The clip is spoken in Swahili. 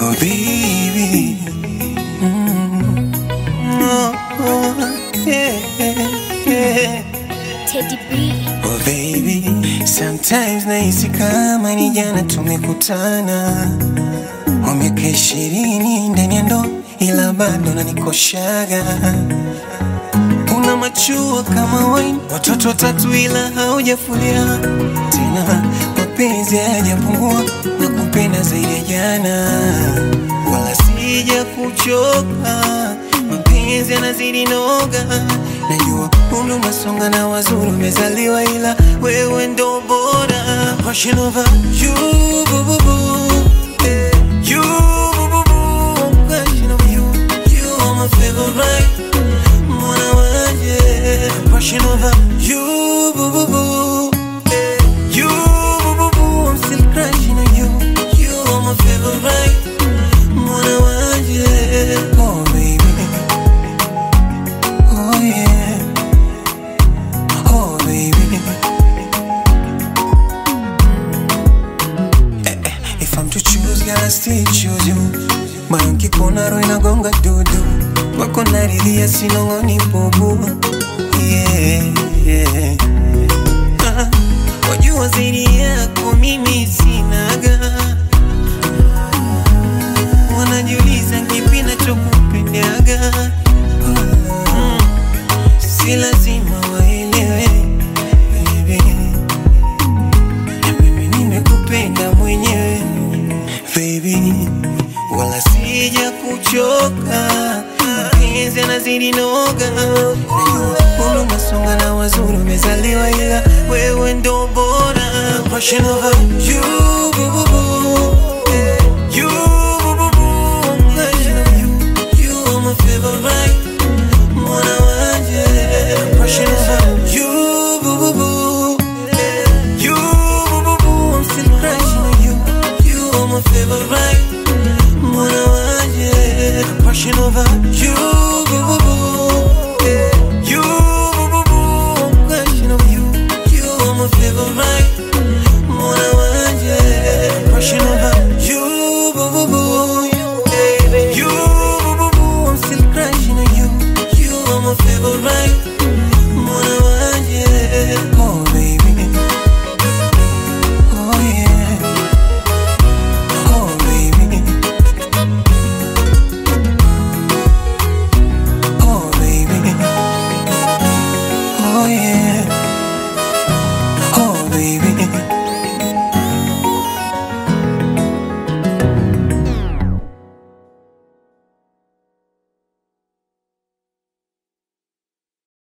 Oh baby. Mm. Oh, oh, yeah, yeah. Teddy B. Oh baby, sometimes nahisi kama ni jana tumekutana, wa miaka ishirini ndani ya ndoa, ila bado nanikoshaga. Una machua kama wine, watoto watatu ila haujafulia tena, mapenzi hayajapungua na kupenda zaidi ya jana, wala sija kuchoka, mapenzi yanazidi noga. Najua umri unasonga na wazuri umezaliwa, ila wewe ndo bora. Rushing over you, boo, boo, boo. Eh, you, boo, boo, boo. I'm crushing over you. You are my favorite. Mwana wanje. I'm crushing over you, boo, boo, boo. Eh, you, boo, boo, boo. I'm still crushing on you. You are my favorite. Mwana wanje. Oh, baby. Oh yeah. Oh baby. Eh, eh, If I'm to choose, girl, I still choose you. Moyo nkikuona roho inagonga dudu, wako naridhia sinong'oni bubu. Yeah, yeah. Ah, wajua zaidi yako mimi sinaga, wanajiuliza kipi nachokupendaga si lazima waelewe baby, na mimi nimekupenda mwenyewe baby, wala sija kuchoka, mapenzi yanazidi noga, najua umri unasonga na wazuri umezaliwa, ila wewe ndo bora. Rushing over you, boo, boo, boo. Eh, you, boo, boo, boo. I'm rushing over you. You are my favorite. Mwana wanje. I'm rushing over you, boo, boo, boo. Eh, you, boo, boo, boo. I'm still crushing on you. You are my favorite. Mwana wanje. I'm rushing over you.